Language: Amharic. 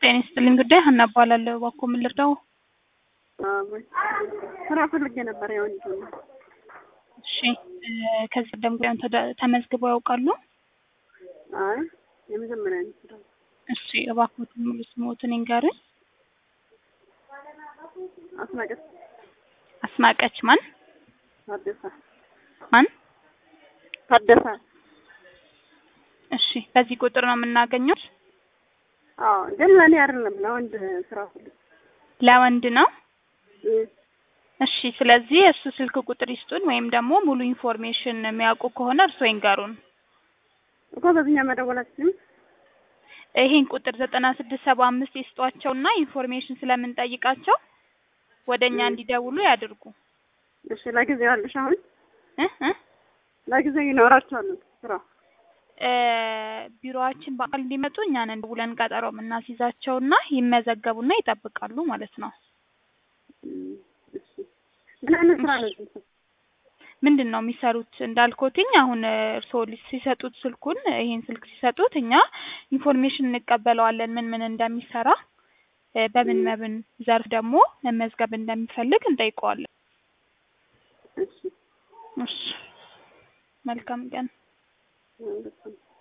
ጤና ይስጥልኝ ጉዳይ ሀና እባላለሁ። እባክዎ ምን ልርዳው? ስራ ፈልጌ ነበር። ያው እንጂ እሺ እ ከዚህ ቀደም ጉዳዩን ተደ- ተመዝግበው ያውቃሉ? አይ የመጀመሪያ ነው ስራ። እሺ እባክዎትን ሙሉ ስምዎትን ይንገሩኝ? አስናቀስ አስናቀች ማን ታደሰ ማን? ታደሰ። እሺ በዚህ ቁጥር ነው የምናገኘው? አዎ ግን ለእኔ አይደለም ለወንድ ስራ ፈልጌ ለወንድ ነው? እ እሺ ስለዚህ እሱ ስልክ ቁጥር ይስጡን ወይም ደግሞ ሙሉ ኢንፎርሜሽን የሚያውቁ ከሆነ እርስዎ ይንገሩን። እኮ በዚህኛው መደወላችን ይሄን ቁጥር ዘጠና ስድስት ሰባ አምስት ይስጧቸውና ኢንፎርሜሽን ስለምንጠይቃቸው ወደ እኛ እንዲደውሉ ያድርጉ። እሺ ለጊዜው ያለሽ አሁን እ እ ለጊዜው ይኖራቸዋል ስራ እ ቢሮአችን በአካል እንዲመጡ እኛን ደውለን ቀጠሮ የምናስይዛቸውና ይመዘገቡና ይጠብቃሉ ማለት ነው። እም፣ እሺ ምን አይነት ስራ ነው እዚህ? ምንድን ነው የሚሰሩት? እንዳልኩትኝ አሁን እርስዎ ሊ- ሲሰጡት ስልኩን ይሄን ስልክ ሲሰጡት እኛ ኢንፎርሜሽን እንቀበለዋለን ምን ምን እንደሚሰራ እ በምን በምን ዘርፍ ደግሞ መመዝገብ እንደሚፈልግ እንጠይቀዋለን። እሺ እሺ መልካም ቀን። ማለት ነው።